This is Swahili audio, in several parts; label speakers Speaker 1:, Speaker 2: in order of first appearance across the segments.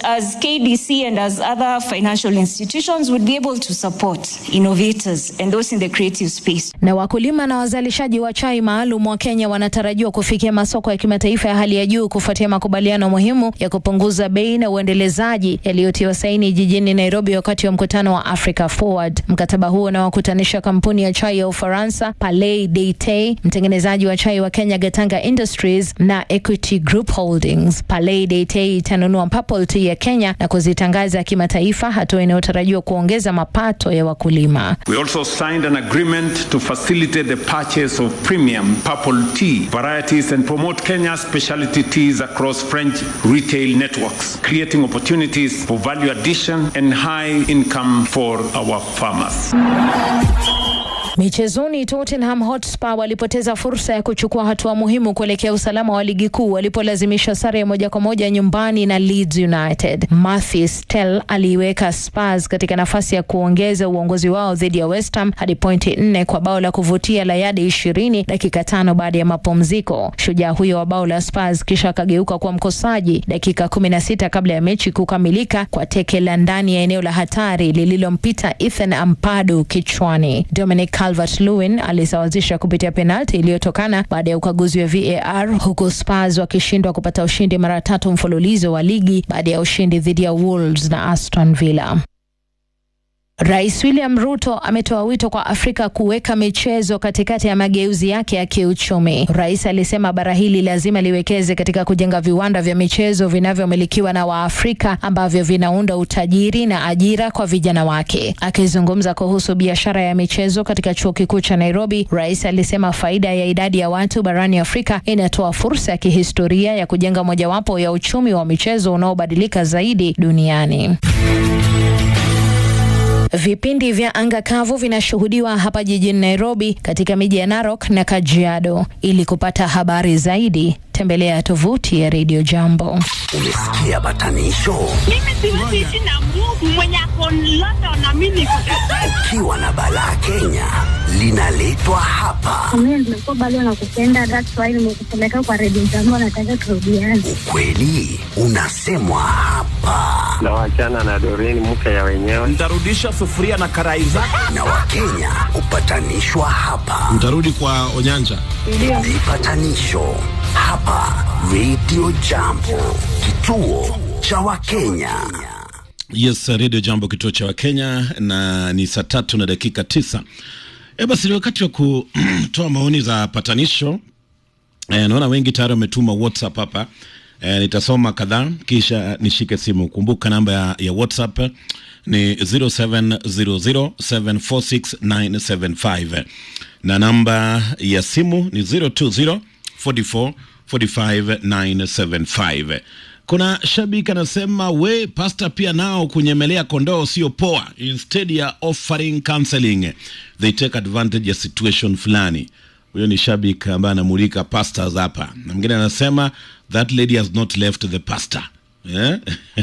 Speaker 1: as KDC and as other financial institutions would be able to support innovators and those in the creative space.
Speaker 2: Na wakulima na wazalishaji wa chai maalum wa Kenya wanatarajiwa kufikia masoko ya kimataifa ya hali ya juu kufuatia makubaliano muhimu ya kupunguza bei na uendelezaji yaliyotiwa saini jijini Nairobi wakati wa mkutano wa Africa Forward. Mkataba huo unawakutanisha kampuni ya chai ya Ufaransa Palais Deite, mtengenezaji wa chai wa Kenya Gatanga Industries na Equity Group Holdings. Palais Deite itanunua Purple Tea ya Kenya na kuzitangaza kimataifa, hatua inayotarajiwa kuongeza mapato ya wakulima.
Speaker 3: We also signed an agreement to facilitate the purchase of premium purple tea varieties and promote Kenya's specialty teas across French retail networks, creating opportunities for value addition and high income for our farmers.
Speaker 2: Michezoni, Tottenham Hotspur walipoteza fursa ya kuchukua hatua muhimu kuelekea usalama wa ligi kuu walipolazimisha sare ya moja kwa moja nyumbani na Leeds United. Mathis Tel aliiweka Spurs katika nafasi ya kuongeza uongozi wao dhidi ya West Ham hadi pointi nne kwa bao la kuvutia la yadi ishirini dakika tano baada ya mapumziko. Shujaa huyo wa bao la Spurs kisha akageuka kuwa mkosaji dakika kumi na sita kabla ya mechi kukamilika kwa teke la ndani ya eneo la hatari lililompita Ethan Ampadu kichwani. Dominic Calvert-Lewin alisawazisha kupitia penalti iliyotokana baada ya ukaguzi wa VAR, huku Spurs wakishindwa kupata ushindi mara tatu mfululizo wa ligi baada ya ushindi dhidi ya Wolves na Aston Villa. Rais William Ruto ametoa wito kwa Afrika kuweka michezo katikati ya mageuzi yake ya kiuchumi. Rais alisema bara hili lazima liwekeze katika kujenga viwanda vya michezo vinavyomilikiwa na Waafrika ambavyo vinaunda utajiri na ajira kwa vijana wake. Akizungumza kuhusu biashara ya michezo katika chuo kikuu cha Nairobi, rais alisema faida ya idadi ya watu barani Afrika inatoa fursa ya kihistoria ya kujenga mojawapo ya uchumi wa michezo unaobadilika zaidi duniani. Vipindi vya anga kavu vinashuhudiwa hapa jijini Nairobi katika miji ya Narok na Kajiado. Ili kupata habari zaidi, tembelea tovuti ya Radio Jambo.
Speaker 4: Umesikia batanisho?
Speaker 5: Mimi siwezi ishi na Mungu mwenye ako London na mimi niko
Speaker 4: Ukiwa na balaa Kenya linaletwa hapa.
Speaker 6: Mimi nimekuwa bado nakupenda, that's why nimekupeleka kwa redio jambo, nataka turudiane.
Speaker 4: Ukweli unasemwa hapa,
Speaker 7: na wachana na Doreen mke ya wenyewe.
Speaker 8: Ntarudisha sufuria na karai zako.
Speaker 4: na Wakenya hupatanishwa hapa.
Speaker 9: Mtarudi kwa Onyanja.
Speaker 4: Vipatanisho hapa Radio Jambo, kituo cha Wakenya.
Speaker 9: Yes, Radio Jambo, kituo cha Wakenya, na ni saa tatu na dakika tisa. E, basi ni wakati wa kutoa maoni za patanisho. E, naona wengi tayari wametuma WhatsApp hapa. E, nitasoma kadhaa kisha nishike simu. Kumbuka namba ya, ya WhatsApp ni 0700746975 na namba ya simu ni 020 44 45 975. Kuna shabiki anasema we pasta pia nao kunyemelea kondoo sio poa, instead ya offering counseling they take advantage ya situation fulani. Huyo ni shabiki ambaye anamulika pastors hapa, na mwingine anasema that lady has not left the pastor yeah?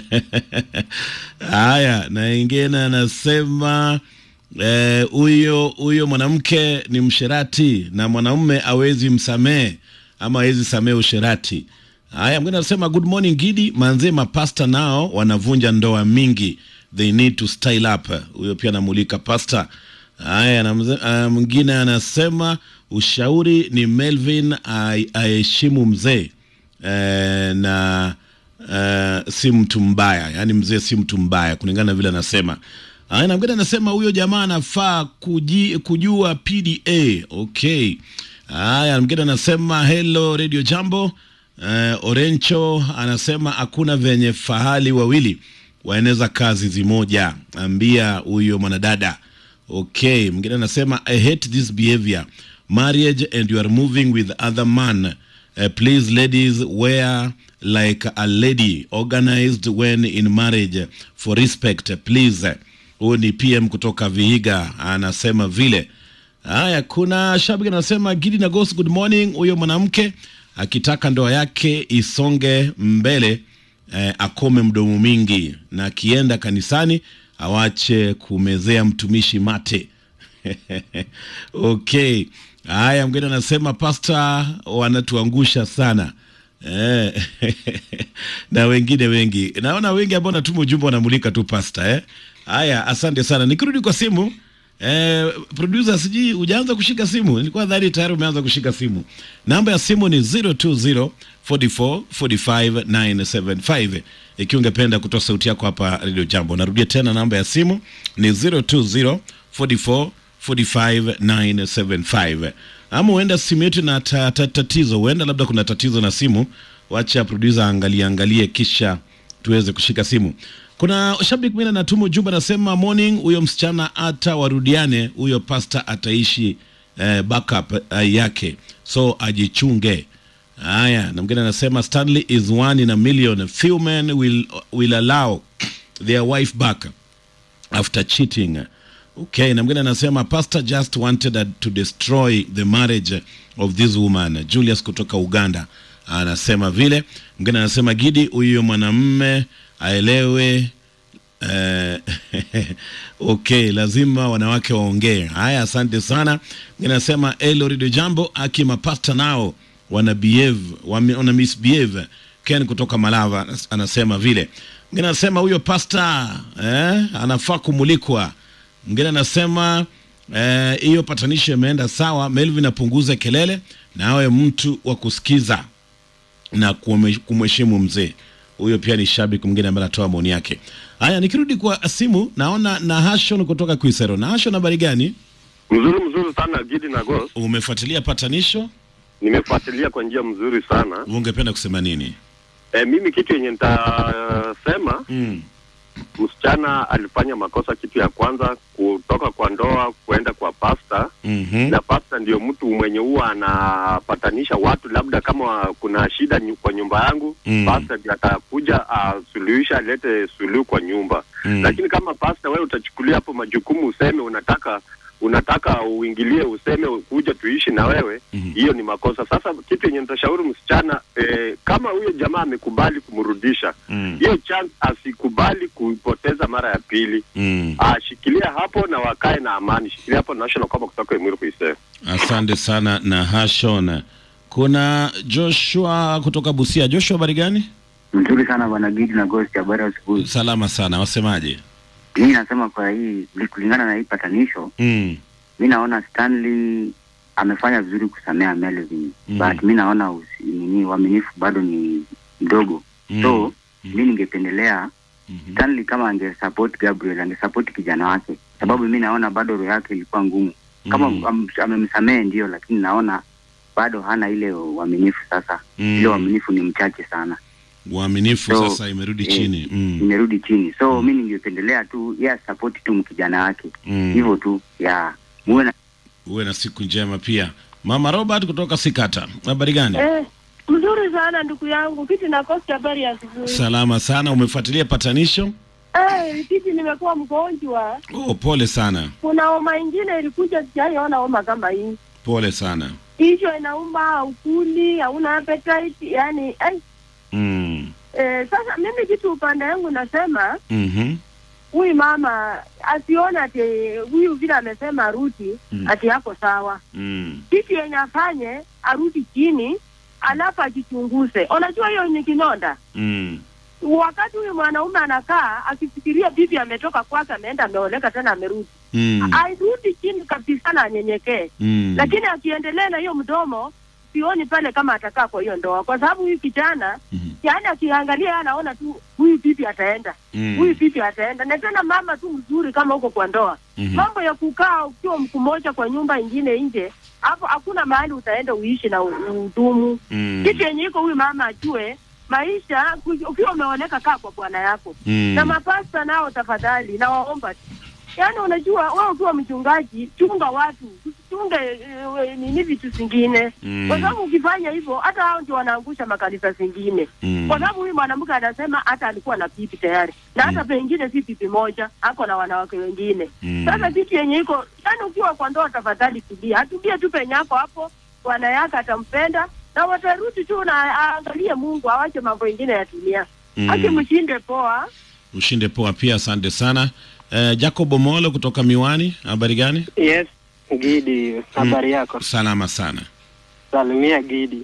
Speaker 9: Haya, na ingine anasema eh, huyo huyo mwanamke ni msherati na mwanaume awezi msamehe ama awezi samehe usherati. Haya, mwingine anasema good morning Gidi, manze mapasta nao wanavunja ndoa mingi, they need to style up. Huyo pia anamulika pasta. Haya, na mze- ah, mwingine anasema ushauri ni Melvin ai- aheshimu mzee eh, na uh, si mtu mbaya, yaani mzee si mtu mbaya kulingana na vile anasema. Haya, na mwingine anasema huyo jamaa anafaa kuji, kujua PDA. Okay. Haya, mwingine anasema hello Radio Jambo. Uh, Orencho anasema hakuna venye fahali wawili waeneza kazi zimoja, ambia huyo mwanadada. Okay, mwingine anasema I hate this behavior marriage and you are moving with other man uh, please ladies wear like a lady organized when in marriage for respect please. Huyu ni PM kutoka Vihiga anasema vile. Haya, kuna shabiki anasema Gidi na Ghost, good morning. Huyo mwanamke akitaka ndoa yake isonge mbele eh, akome mdomo mingi na akienda kanisani awache kumezea mtumishi mate. okay. Haya, mgeni anasema pasta wanatuangusha sana. eh, na wengine wengi naona wengi ambao natuma ujumbe wanamulika tu pasta eh. Haya, asante sana. Nikirudi kwa simu eh, producer, sijui hujaanza kushika simu, nilikuwa dhani tayari umeanza kushika simu. Namba ya simu ni 020 44 45 975 ikiwa ungependa kutoa sauti yako hapa Radio Jambo. Narudia tena, namba ya simu ni 020 44 45 975 ama huenda simu yetu na ta, ta, tatizo, huenda labda kuna tatizo na simu. Wacha producer angalie angalie, kisha tuweze kushika simu. Kuna shabiki mwingine anatuma ujumbe anasema, morning, huyo msichana hata warudiane, huyo pasta ataishi eh, backup eh, yake, so ajichunge. Haya, na mwingine anasema Stanley is one in a million. Few men will, will allow their wife back after cheating. Okay, na mwingine anasema pastor just wanted to destroy the marriage of this woman. Julius kutoka Uganda anasema vile. Mwingine anasema Gidi, huyo mwanamme aelewe eh, okay, lazima wanawake waongee. Haya, asante sana. Mwingine anasema Elo Radio Jambo, aki mapasta nao wana behave, wame- wana misbehave. Ken kutoka Malava anasema vile. Mwingine anasema huyo pasta eh, anafaa kumulikwa. Mwingine anasema eh, hiyo patanisho imeenda sawa. Melvin apunguze kelele na awe mtu wa kusikiza na kume- kumheshimu mzee. Huyo pia ni shabiki mwingine ambaye anatoa maoni yake. Haya, nikirudi kwa simu naona Nahashon kutoka Kuisero. Nahashon, habari gani?
Speaker 7: Mzuri mzuri sana Gidi na Ghost.
Speaker 9: Umefuatilia patanisho,
Speaker 7: Nimefuatilia kwa njia mzuri sana.
Speaker 9: ungependa kusema nini?
Speaker 7: E, mimi kitu yenye nitasema
Speaker 9: Mm.
Speaker 7: msichana alifanya makosa. Kitu ya kwanza kutoka kwa ndoa kuenda kwa pasta
Speaker 9: Mhm.
Speaker 7: na pasta ndio mtu mwenye huwa anapatanisha watu, labda kama kuna shida nyu- kwa nyumba yangu
Speaker 9: Mm.
Speaker 7: pasta ndio atakuja asuluhisha, alete suluhu kwa nyumba
Speaker 9: Mm.
Speaker 7: lakini kama pasta wewe utachukulia hapo majukumu, useme unataka unataka uingilie, useme kuja tuishi na wewe, hiyo ni makosa. Sasa kitu yenye nitashauri msichana eh, kama huyo jamaa amekubali kumrudisha
Speaker 9: Mm.
Speaker 7: hiyo chance, asikubali kuipoteza mara ya pili.
Speaker 9: Mm.
Speaker 7: Ashikilia hapo na wakae na amani, shikilia hapo national kama kutoka Emuru Kuisee.
Speaker 9: Asante sana Nahashon. Kuna Joshua kutoka Busia. Joshua, habari gani?
Speaker 10: Mzuri sana bwana Gidi na Ghost, habari ya asubuhi.
Speaker 9: Salama sana, wasemaje?
Speaker 10: Mimi nasema kwa hii kulingana na hii patanisho,
Speaker 9: Mm.
Speaker 10: mi naona Stanley amefanya vizuri kusamea Melvin
Speaker 9: Mm.
Speaker 10: but mi naona usi- nini uaminifu bado ni mdogo
Speaker 9: Mm.
Speaker 10: so mi ningependelea Stanley kama angesupport Gabriel angesupport kijana wake, sababu mi naona bado roho yake ilikuwa ngumu. Kama
Speaker 9: Mm.
Speaker 10: am- amemsamehe ndio, lakini naona bado hana ile uaminifu sasa.
Speaker 9: Mm.
Speaker 10: Ile uaminifu ni mchache sana.
Speaker 9: Uaminifu
Speaker 10: So,
Speaker 9: sasa imerudi
Speaker 10: eh,
Speaker 9: chini. Mm.
Speaker 10: imerudi chini so mi ningependelea tu ya support tu mkijana wake
Speaker 9: Mm.
Speaker 10: hivyo tu ya muwe na
Speaker 9: Uwe na siku njema pia. Mama Robert kutoka Sikata. Habari gani?
Speaker 11: Eh, mzuri sana ndugu yangu, kiti nakosi habari ya asubuhi.
Speaker 9: Salama sana. Umefuatilia patanisho?
Speaker 11: Eh, kiti nimekuwa mgonjwa,
Speaker 9: Oh, pole sana.
Speaker 11: kuna homa ingine ilikuja, sijaiona homa kama hii.
Speaker 9: Pole sana.
Speaker 11: Kichwa inauma, haukuli, hauna appetite, yani eh,
Speaker 9: Mm.
Speaker 11: eh, sasa mimi kitu upande yangu nasema
Speaker 9: Mhm.
Speaker 11: huyu mama asione ati huyu vile amesema arudi
Speaker 9: Mm.
Speaker 11: ati yako sawa.
Speaker 9: Mm.
Speaker 11: Kitu yenye afanye arudi chini, alafu ajichunguze. Unajua hiyo ni kinonda
Speaker 9: Mm.
Speaker 11: wakati huyu mwanaume anakaa akifikiria bibi ametoka kwake ameenda ameoleka tena amerudi
Speaker 9: Mm.
Speaker 11: airudi chini kabisa na anyenyekee
Speaker 9: Mm.
Speaker 11: lakini akiendelea na hiyo mdomo sioni pale kama atakaa kwa hiyo ndoa kwa sababu huyu kijana yaani akiangalia yeye anaona tu huyu bibi ataenda
Speaker 9: Mm.
Speaker 11: huyu bibi ataenda na tena mama tu mzuri kama huko kwa ndoa
Speaker 9: Mhm.
Speaker 11: mambo ya kukaa ukiwa mku moja kwa nyumba ingine nje hapo hakuna mahali utaenda uishi na u- udumu
Speaker 9: Mm.
Speaker 11: kitu yenye iko huyu mama ajue maisha ku- ukiwa umeoleka kaa kwa bwana yako
Speaker 9: Mm.
Speaker 11: na mapasta nao tafadhali nawaomba tu yaani unajua wewe ukiwa mchungaji chunga watu usichunge eh, nini vitu zingine
Speaker 12: Mm.
Speaker 11: kwa sababu ukifanya hivyo hata hao ndio wanaangusha makanisa zingine
Speaker 12: Mm.
Speaker 11: kwa sababu huyu mwanamke anasema hata alikuwa na pipi tayari na hata pengine si pipi moja ako na wanawake wengine
Speaker 12: Mm.
Speaker 11: sasa kitu yenye iko yaani ukiwa kwa ndoa tafadhali tulia atulie tu penye yako hapo bwana yake atampenda na watarudi tu na aangalie mungu awache mambo ingine ya dunia
Speaker 9: Mm.
Speaker 11: akimshinde poa
Speaker 9: Ushinde poa pia, asante sana. Eh, Jacob Omolo kutoka Miwani, habari gani?
Speaker 13: Yes, Gidi, habari yako?
Speaker 9: Salama sana.
Speaker 13: Salimia Gidi.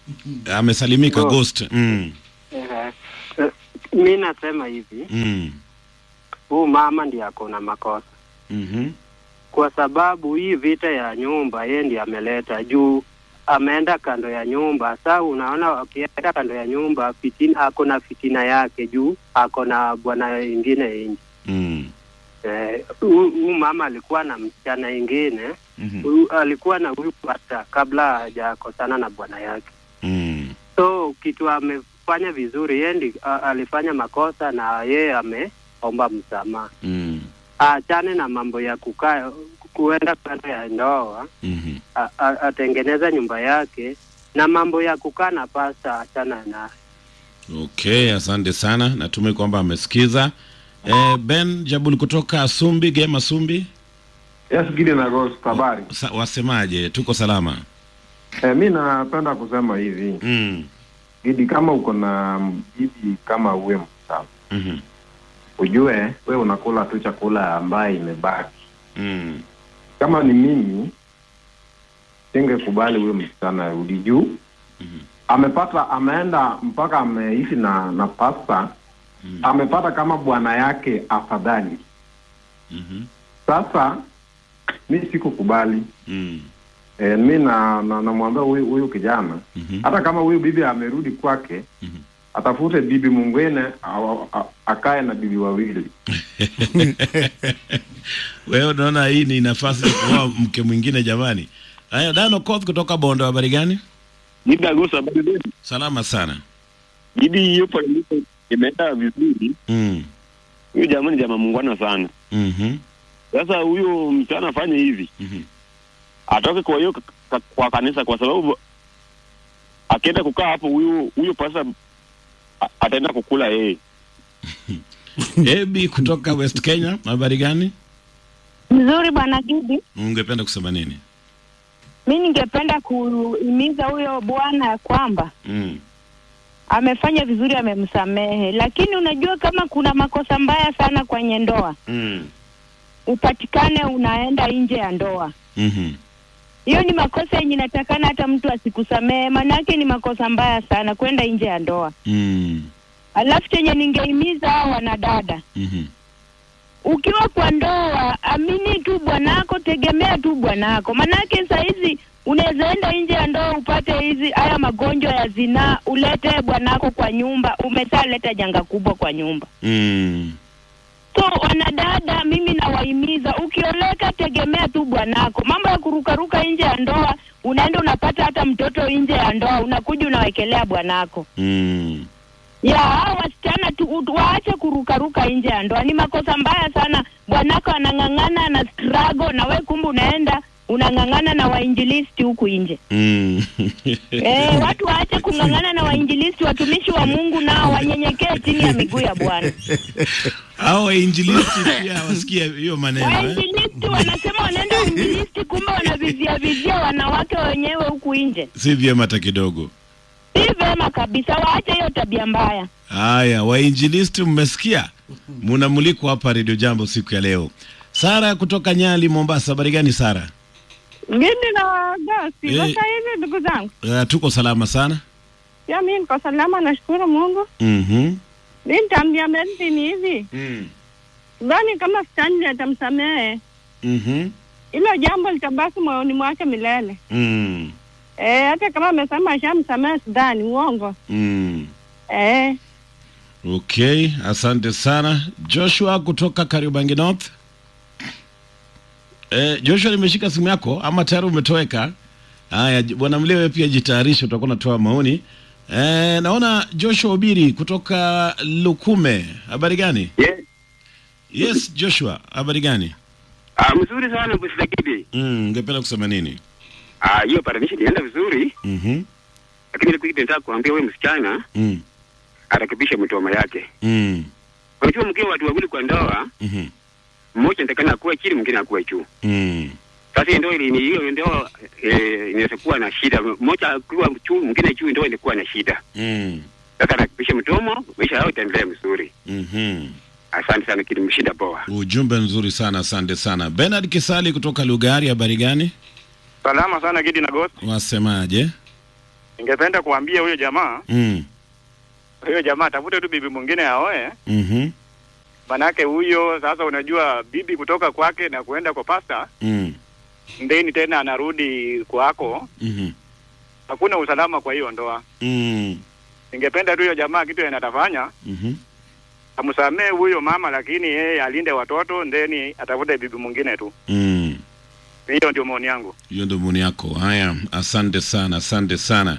Speaker 9: Amesalimika
Speaker 12: Oh.
Speaker 9: Ghost. Mm.
Speaker 12: Eh, eh, mi nasema hivi
Speaker 9: Mm.
Speaker 12: huu mama ndiye ako na makosa
Speaker 9: Mhm.
Speaker 12: kwa sababu hii vita ya nyumba yeye ndiye ameleta juu ameenda kando ya nyumba saa unaona akienda kando ya nyumba fitina ako na fitina yake juu ako na bwana ingine nje
Speaker 9: Mm.
Speaker 12: Eh, huu huu mama alikuwa na msichana ingine
Speaker 9: Mhm.
Speaker 12: huyu alikuwa na huyu hata kabla hajakosana na bwana yake
Speaker 9: Mm.
Speaker 12: so kitu amefanya vizuri yeye ndi a- alifanya makosa na yeye ameomba msamaha
Speaker 9: Mm.
Speaker 12: aachane na mambo ya kukaa kuenda kando ya ndoa
Speaker 9: Mhm.
Speaker 12: a- a- atengeneza nyumba yake na mambo ya kukaa na pasta achana na
Speaker 9: Okay, asante sana. Natumai kwamba amesikiza. Eh, Ben Jabul kutoka Sumbi, Gema Sumbi.
Speaker 13: Yes, Gideon Agos, habari.
Speaker 9: Sa, wasemaje? Tuko salama.
Speaker 13: Eh, mi napenda kusema hivi
Speaker 9: mm.
Speaker 13: Gidi, kama uko na bibi kama uwe msafi
Speaker 9: Mhm.
Speaker 13: ujue we unakula tu chakula ambaye imebaki.
Speaker 9: Mm.
Speaker 13: Kama ni mimi singekubali huyo msichana arudi juu amepata ameenda mpaka ameishi na na pasta amepata kama bwana yake afadhali.
Speaker 9: Mhm.
Speaker 13: Sasa mi sikukubali
Speaker 9: Mm.
Speaker 13: E, mi na na- namwambia huyu huyu kijana hata kama huyu bibi amerudi kwake atafute bibi mwingine awa- a- akae na bibi wawili.
Speaker 9: Wewe unaona hii ni nafasi ya kuoa mke mwingine jamani. Haya, Dano Koth kutoka Bondo, habari gani?
Speaker 14: Nidagusa habari zenu.
Speaker 9: Salama sana.
Speaker 14: Gidi hiyo polemika imeenda vizuri.
Speaker 9: Mm.
Speaker 14: Huyu jamaa ni jamaa muungwana sana.
Speaker 9: Mhm.
Speaker 14: Sasa huyo msichana afanye hivi. Atoke kwa hiyo ka- kwa kanisa kwa sababu akienda kukaa hapo huyu huyu pasa a- ataenda kukula yeye.
Speaker 9: Ebi kutoka West Kenya, habari gani?
Speaker 15: Mzuri bwana Gidi,
Speaker 9: Ungependa kusema nini?
Speaker 15: mi ningependa kuhimiza huyo bwana ya kwamba
Speaker 9: Mm.
Speaker 15: amefanya vizuri, amemsamehe, lakini unajua kama kuna makosa mbaya sana kwenye ndoa,
Speaker 9: Mm.
Speaker 15: upatikane unaenda nje ya ndoa,
Speaker 9: Mhm.
Speaker 15: hiyo ni makosa yenye inatakana hata mtu asikusamehe, maanake ni makosa mbaya sana kwenda nje ya ndoa.
Speaker 9: Mm.
Speaker 15: Alafu chenye ningehimiza hao wanadada,
Speaker 9: Mhm.
Speaker 15: ukiwa kwa ndoa, amini tu bwanako, tegemea tu bwanako, manake saa hizi unaweza enda nje ya ndoa upate hizi haya magonjwa ya zinaa, ulete bwanako kwa nyumba, umeshaleta janga kubwa kwa nyumba.
Speaker 9: Mm.
Speaker 15: So wanadada, mimi nawahimiza, ukioleka tegemea tu bwanako. Mambo ya kurukaruka nje ya ndoa, unaenda unapata hata mtoto nje ya ndoa, unakuja unawekelea bwanako
Speaker 9: Mm.
Speaker 15: ya hao wasichana tu u- waache kurukaruka nje ya ndoa, ni makosa mbaya sana. Bwanako anang'ang'ana na struggle, na we kumbe unaenda unang'ang'ana na wainjilisti huku nje.
Speaker 9: Mm.
Speaker 15: Eh, watu waache kung'ang'ana na wainjilisti, watumishi wa Mungu nao wanyenyekee chini ya miguu ya Bwana.
Speaker 9: Hao wainjilisti pia wasikie hiyo maneno eh?
Speaker 15: Wainjilisti wanasema wanaenda uinjilisti, kumbe wanavizia vizia wanawake wenyewe huku nje.
Speaker 9: Si vyema hata kidogo.
Speaker 15: Si vema kabisa, waache hiyo tabia mbaya.
Speaker 9: Haya, wainjilisti mmesikia? Munamulikwa hapa Radio Jambo siku ya leo. Sara kutoka Nyali, Mombasa, habari gani Sara?
Speaker 16: Gidi na Gasi,
Speaker 9: Eh.
Speaker 16: sasa hivi ndugu zangu,
Speaker 9: Uh, tuko salama sana.
Speaker 16: pia mi niko salama, nashukuru Mungu.
Speaker 9: Mhm.
Speaker 16: Mi nitaambia Mercy ni hivi,
Speaker 9: Mm.
Speaker 16: sidhani kama Stanley atamsamehe,
Speaker 9: Mhm.
Speaker 16: hilo jambo litabaki moyoni mwake milele.
Speaker 9: Mm.
Speaker 16: Eh, hata kama amesema ashamsamehe, sidhani, uongo.
Speaker 9: Mm.
Speaker 16: Eh,
Speaker 9: Okay, asante sana. Joshua kutoka Kariobangi North. Eh, Joshua nimeshika simu yako ama tayari umetoweka? Haya, j- bwana Mlewe pia jitayarishe, utakuwa unatoa maoni. Eh, naona Joshua Obiri kutoka Lukume. Habari gani?
Speaker 7: Yes.
Speaker 9: Yes, Joshua, habari gani?
Speaker 7: Ah, mzuri sana Busidakidi.
Speaker 9: Mm, ungependa kusema nini?
Speaker 7: Ah, hiyo paradisha ilienda vizuri,
Speaker 9: Mhm.
Speaker 7: lakini ile kitu nataka kuambia wewe msichana
Speaker 9: Mm.
Speaker 7: arekebishe mtoma yake.
Speaker 9: Mm.
Speaker 7: Unajua mkiwa watu wawili kwa ndoa,
Speaker 9: Mhm.
Speaker 7: mmoja anatakana akuwe chini, mwingine akuwe juu.
Speaker 9: Mm.
Speaker 7: Sasa hiyo ndoa ili ni hiyo ndoa eh, inaweza kuwa na shida. Mmoja akiwa juu, mwingine juu, ndoa inakuwa na shida.
Speaker 9: Mm.
Speaker 7: Sasa arekebishe mtomo, maisha yao itaendelea vizuri.
Speaker 9: Mhm.
Speaker 7: Asante sana kidi mshinda poa.
Speaker 9: Ujumbe nzuri sana, asante sana. Bernard Kisali kutoka Lugari, habari gani?
Speaker 17: Salama sana Gidi na Ghost.
Speaker 9: Wasemaje?
Speaker 17: ningependa kuambia huyo jamaa
Speaker 9: Mm.
Speaker 17: huyo jamaa atafute tu bibi mwingine aoe,
Speaker 9: Mhm.
Speaker 17: manake huyo sasa, unajua bibi kutoka kwake na kuenda kwa pasta
Speaker 9: Mm.
Speaker 17: ndeni tena anarudi kwako,
Speaker 9: Mhm.
Speaker 17: hakuna usalama kwa hiyo ndoa.
Speaker 9: Mm.
Speaker 17: Ningependa tu hiyo jamaa kitu yenye atafanya
Speaker 9: Mhm.
Speaker 17: amsamee huyo mama, lakini yeye alinde watoto, ndeni atafute bibi mwingine tu.
Speaker 9: Mm.
Speaker 17: Hiyo ndio maoni yangu.
Speaker 9: hiyo ndo maoni yako haya asante sana asante sana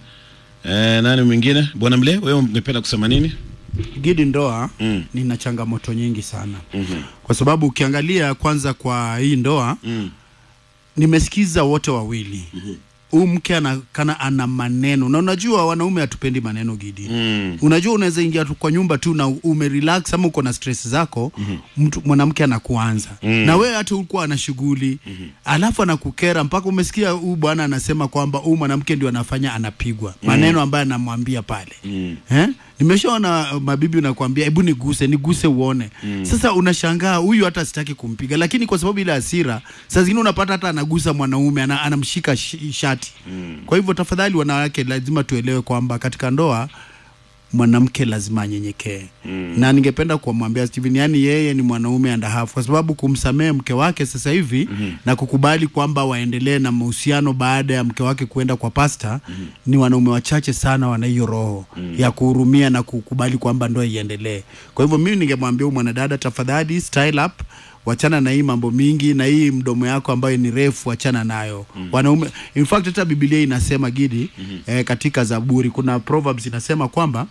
Speaker 9: e, nani mwingine bwana mle wewe ungependa kusema nini
Speaker 18: Gidi, ndoa
Speaker 9: mm.
Speaker 18: nina changamoto nyingi sana
Speaker 9: mm-hmm.
Speaker 18: kwa sababu ukiangalia kwanza kwa hii ndoa
Speaker 9: mm.
Speaker 18: nimesikiza wote wawili huu mke anakana ana maneno na unajua wanaume hatupendi maneno Gidi
Speaker 9: mm.
Speaker 18: unajua unaweza ingia tu kwa nyumba tu na umerelax ama uko na stress zako mtu mwanamke anakuanza
Speaker 9: Mm.
Speaker 18: na wewe hata ulikuwa ana shughuli alafu anakukera mpaka umesikia huu bwana anasema kwamba huu mwanamke ndio anafanya anapigwa
Speaker 9: Mm.
Speaker 18: maneno ambayo anamwambia pale
Speaker 9: Mm.
Speaker 18: eh? nimeshaona uh, mabibi unakwambia hebu niguse niguse uone
Speaker 9: Mm.
Speaker 18: sasa unashangaa huyu hata sitaki kumpiga lakini kwa sababu ile hasira saa zingine unapata hata anagusa mwanaume ana, anamshika shi- shati
Speaker 9: Mm.
Speaker 18: kwa hivyo tafadhali wanawake lazima tuelewe kwamba katika ndoa mwanamke lazima anyenyekee
Speaker 9: Mm.
Speaker 18: na ningependa kumwambia Steven, yani yeye ni mwanaume and a half, kwa sababu kumsamehe mke wake sasa hivi
Speaker 9: Mhm.
Speaker 18: na kukubali kwamba waendelee na mahusiano baada ya mke wake kuenda kwa pasta ni wanaume wachache sana wana hiyo roho
Speaker 9: Mhm.
Speaker 18: ya kuhurumia na kukubali kwamba ndoa iendelee. Kwa hivyo mimi ningemwambia huyu mwanadada, tafadhali style up, wachana na hii mambo mingi na hii mdomo yako ambayo ni refu, wachana nayo
Speaker 9: Mhm.
Speaker 18: wanaume. In fact hata Biblia inasema Gidi
Speaker 9: Mhm.
Speaker 18: eh, katika Zaburi kuna proverbs inasema kwamba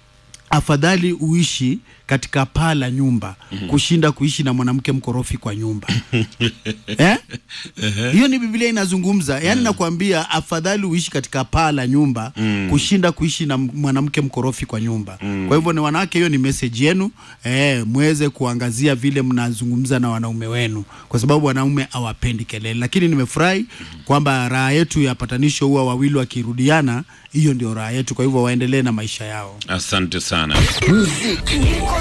Speaker 18: afadhali uishi katika paa la nyumba
Speaker 9: Mhm.
Speaker 18: kushinda kuishi na mwanamke mkorofi kwa nyumba eh? hiyo ni biblia inazungumza yaani nakwambia afadhali uishi katika paa la nyumba
Speaker 9: Mm.
Speaker 18: kushinda kuishi na mwanamke mkorofi kwa nyumba
Speaker 9: Mm.
Speaker 18: kwa hivyo ni wanawake hiyo ni message yenu eh, mweze kuangazia vile mnazungumza na wanaume wenu kwa sababu wanaume hawapendi kelele lakini nimefurahi kwamba raha yetu ya patanisho huwa wawili wakirudiana hiyo ndio raha yetu kwa hivyo waendelee na maisha yao
Speaker 9: asante sana
Speaker 4: Muziki